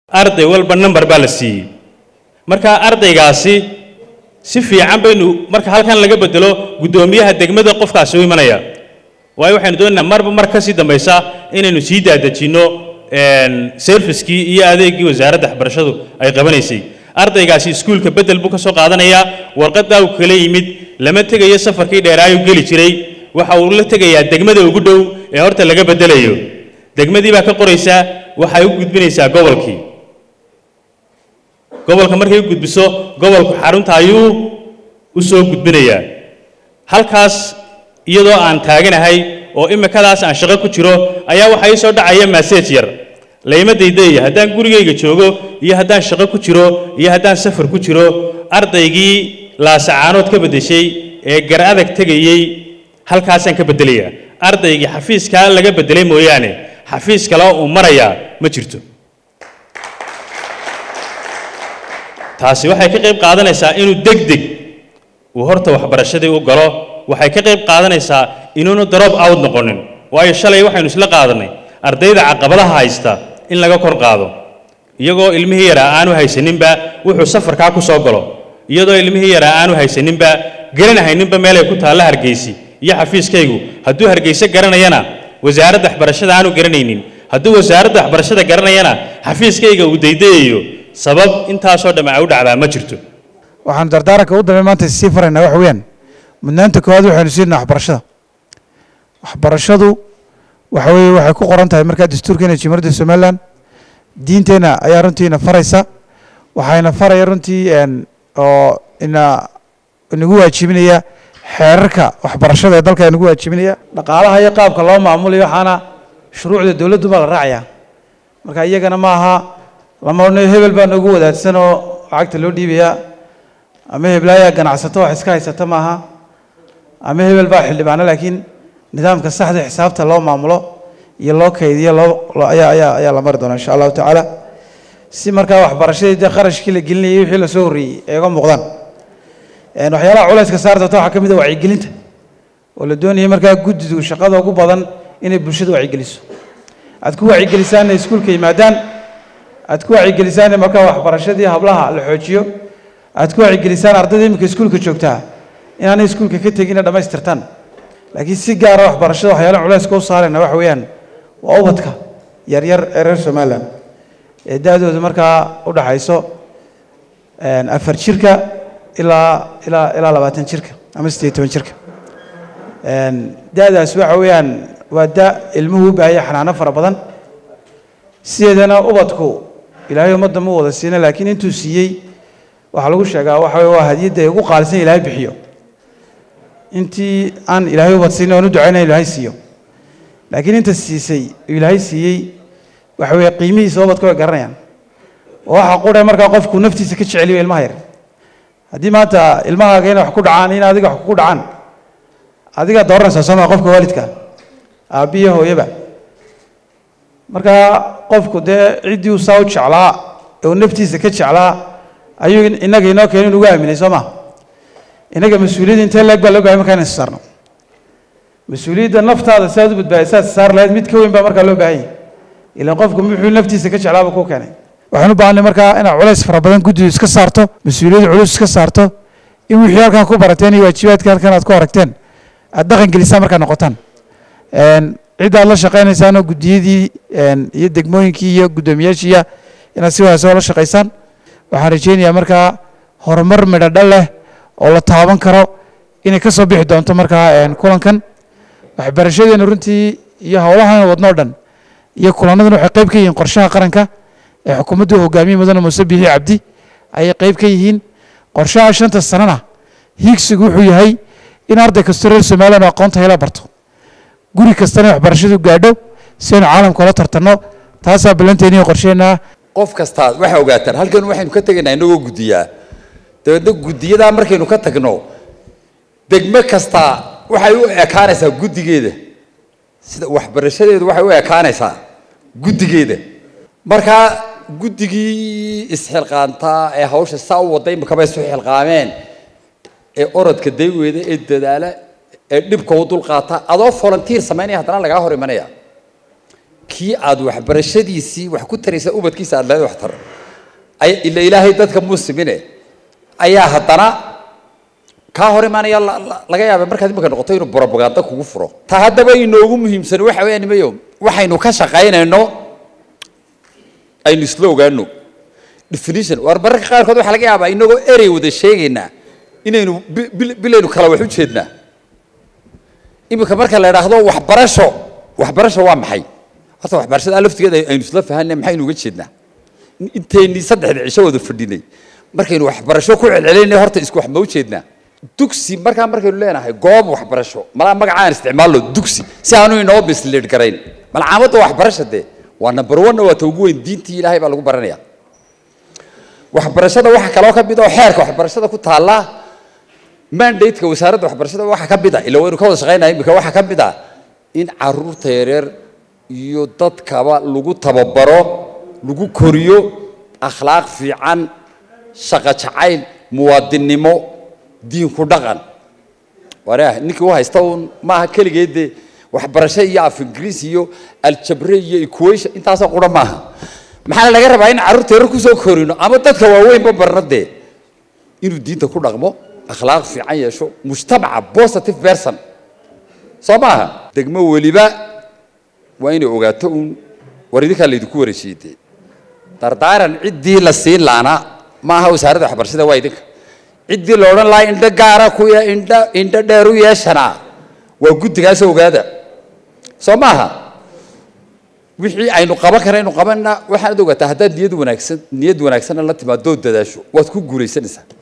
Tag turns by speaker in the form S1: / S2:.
S1: arday walba number baa la siiyey marka ardaygaasi si fiican baynu marka halkan laga bedelo guddoomiyaha degmada qofkaasi u imanaya waayo waxaynu doonaynaa marba mar kasii dambaysa inaynu sii daadejinno servicekii iyo adeegii wasaaradda waxbarashadu ay qabanaysay ardaygaasi iskuulka bedel buu ka soo qaadanayaa warqaddaa uu kala yimid lama tegayo safarkii dheeraayuu geli jiray waxa uu la tegayaa degmada ugu dhow ee horta laga bedelayo degmadii baa ka qoraysaa waxay u gudbinaysaa gobolkii gobolka markay u gudbiso gobolku xarunta ayuu u soo gudbinayaa halkaas iyadoo aan taaganahay oo imikadaas aan shaqo ku jiro ayaa waxaa ii soo dhacaya message yar layma daydayayo haddaan gurigayga joogo iyo haddaan shaqo ku jiro iyo haddaan safar ku jiro ardaygii laasacaanood ka beddeshay ee gar adag tegayey halkaasaan ka beddelayaa ardaygii xafiiskaa laga beddelay mooyaane xafiis kale uu marayaa ma jirto taasi waxay ka qayb qaadanaysaa inuu deg deg uu horta waxbarashadii u galo waxay ka qayb qaadanaysaa inuunu drop out noqonin waayo shalay waxaynu isla qaadanay ardayda caqabadaha haysta in laga kor qaado iyagoo ilmihii yaraa aanu haysaninba wuxuu safarkaa ku soo galo iyadoo ilmihii yaraa aanu haysaninba garanahayninba meelay ku taalla hargeysi iyo xafiiskaygu hadduu hargeyse garanayana wasaaradda waxbarashada aanu garanaynin hadduu wasaaradda waxbarashada garanayana xafiiskayga uu daydayayo sabab intaasoo dhamme ay u dhacdaa ma jirto
S2: waxaanu dardaaranka u dambe maanta sii faraynaa waxa weeyaan mudnaanta koowaad waxaynu siinaa waxbarashada waxbarashadu waxa weeye waxay ku qoran tahay markaa dastuurkeena jimhuriyadda somaliland diinteenna ayaa runtiina faraysa waxayna faraya runtii oo ina inagu waajibinaya xeerarka waxbarashada ee dalka inagu waajibinaya dhaqaalaha iyo qaabka loo maamulayo waxaana shuruucda dowladdu baa la raacaya marka iyagana ma aha lama odhanayo hebel baa noogu wadaadsan oo lacagta loo dhiibayaa ama heblaayaa ganacsato wax iska haysata maaha ama hebel baa xildhibaano laakiin nidaamka saxda xisaabta loo maamulo iyo loo kaydiyo loo ayaa ayaa ayaa la mari doonaa insha allahu tacaala si markaa waxbarashadii dee qarashkii la gelinayay wixii lasoo horreeyey ay uga muuqdaan waxyaalaha culayska saar doonta waxaa ka mid a wacyigelinta oo la doonayay markaa guddidu shaqada ugu badan inay bulshada wacyigeliso aad ku wacyigelisaan inay iskuulka yimaadaan aad ku wacyigelisaan in markaa waxbarashadii hablaha la xoojiyo aad ku wacyigelisaan ardayda iminka iskuulka joogtaa inaanay iskuulka ka tegin inay dhammaystirtaan laakiin si gaara waxbarashada waxyaalaha culayska u saarayna waxa weeyaan waa ubadka yaryar ee reer somaliland ee da-doodu markaa u dhaxayso afar jirka ilaa ilaa ilaa labaatan jirka ama siddeed toban jirka da-daas waxa weeyaan waa da ilmuhu u baahaya xanaano fara badan sideedana ubadku ilaahay ummadda ma wada siina laakiin intuu siiyey waxaa lagu sheegaa waxa weye waa hadiyadda ay ugu qaalisan ilaahay bixiyo intii aan ilaahay ubad siinin oon u ducaynaya ilaahay siiyo laakiin inta siisay ilaahay siiyey waxa weeye qiimihiisa ubadku way garanayaan oo waxa qura markaa qofku naftiisa ka jeceliyo ilmaha yar haddii maanta ilmahaaga inay wax ku dhacaan in adiga wax kugu dhacaan adigaa dooranaysaa soo maa qofka waalidka aabbiyo hooyaba markaa qofku dee ciddii uu saa u jeclaa ee uu naftiisa ka jeclaa ayuu innaga inoo keena inugu aaminay soo ma innaga mas-uuliyadda intee leeg baa loo bahay markaa inaysu saarno mas-uuliyadda naftaada si aad u badbaadisaad saar lahayd mid ka weyn baa markaa loo baahan yahay ilaan qofku muxuu naftiisa ka jeclaaba kuu keenay waxaan u baahanay markaa inaad culays fara badan guddidu iska saarto mas-uuliyadda culus iska saarto in wixii halkan ku barateen iyo waajibaadka halkan aad ku aragteen aad dhaqan gelisaan markaa noqotaan cidda aad la shaqaynaysaanoo guddiyadii iyo degmooyinkii iyo guddoomiyaashiiya inaad si wanaagsan la shaqaysaan waxaan rajaynayaa markaa horumar midhodhal leh oo la taaban karo inay ka soo bixi doonto markaa kulankan waxbarashadeena runtii iyo howlahan wadnoo dhan iyo kulanadan waxay qayb ka yihiin qorshaha qaranka ee xukuumaddu hogaamiye mudane muuse biixi cabdi ayay qayb ka yihiin qorshaha shanta sanana hiigsigu wuxuu yahay in arday kastoo reer somaliland oo aqoonta hela barto guri kastana waxbarashadu gaadho si aynu caalamka ula tartanno taasaa ballanteeni iyo qorsheenaa
S3: qof kastaa waxaa ogaataan halkan waxaynu ka tegaynaa inagoo guddiyaa dabeedna guddiyadaa markaynu ka tagno degmo kastaa waxay u ekaanaysaa guddigeeda sida waxbarashadeedu waxay u ekaanaysaa guddigeeda markaa guddigii isxilqaantaa ee hawsha saa u waday imakaba isu xilqaameen ee orodka dayweeda ee dadaala ee dhibka u dulqaata adoo volunteer samaynaya haddana lagaa hor imanaya kii aad waxbarashadiisii wax ku taraysa ubadkiisa aad leedahay wax tar ay ila ilaahay dadka muslimine ayaa haddana kaa hor imaanaya la- la- laga yaaba markaad imika noqoto inuu propaganda kugu furo ta haddaba inoogu muhiimsan waxa weeyaan nimayo waxaynu ka shaqaynayno aynu isla ogaano definition war mararka qaarkood waxaa laga yaabaa inagoo erey wada sheegaynaa inaynu bi- bil- bilaynu kala wax u jeednaa iminka marka la idhaahdo waxbarasho waxbarasho waa maxay horta waxbarashada laftigeeda aynu isla fahanay maxaynu uga jeednaa inteennii saddexda cisho wada fadhinay markaynu waxbarasho ku celcelinay horta isku wax ma u jeednaa dugsi markaa markaynu leenahay goob waxbarasho malaa magacaan isticmaalno dugsi si aanu inoo misleed garayn malcaamadda waxbarasha dee waa number one waa ta ugu weyn diintii ilaahay baa lagu baranaya waxbarashada waxaa kaloo ka mid oo xeerka waxbarashada ku taalla mandate-ka wasaaradda waxbarashada waxaa ka mid a ila waynu ka wada shaqaynaya imika waxaa ka mid a in caruurta yaryar iyo dadkaba lagu tababaro lagu koriyo akhlaaq fiican shaqo jacayl muwaadinnimo diinku dhaqan wareah ninkii u haysta uun maaha keligeed dee waxbarasho iyo af ingiriis iyo aljabre iyo equation intaasoo qura maaha maxaa laga rabaa in carruurta yaryar kusoo korino ama dadka waaweynba barna dee inuu diinta ku dhaqmo akhlaaq fiican yeesho mujtamaca positive person soo maaha degmo weliba waa inay ogaato uun war idinkaa laydinku wareejiyey dee dardaaran ciddii la siin laana maaha wasaaradda waxbarashada waa idinka ciddii la odhan lahaa indho gaara ku ye indho indho dheer u yeeshana waa guddigaas ogaada soo maaha wixii aynu qaban karaynu qabanna waxaanad ogaataa haddaad niyad wanaagsan niyad wanaagsanna la timaadoo dadaasho waad ku guulaysanaysaa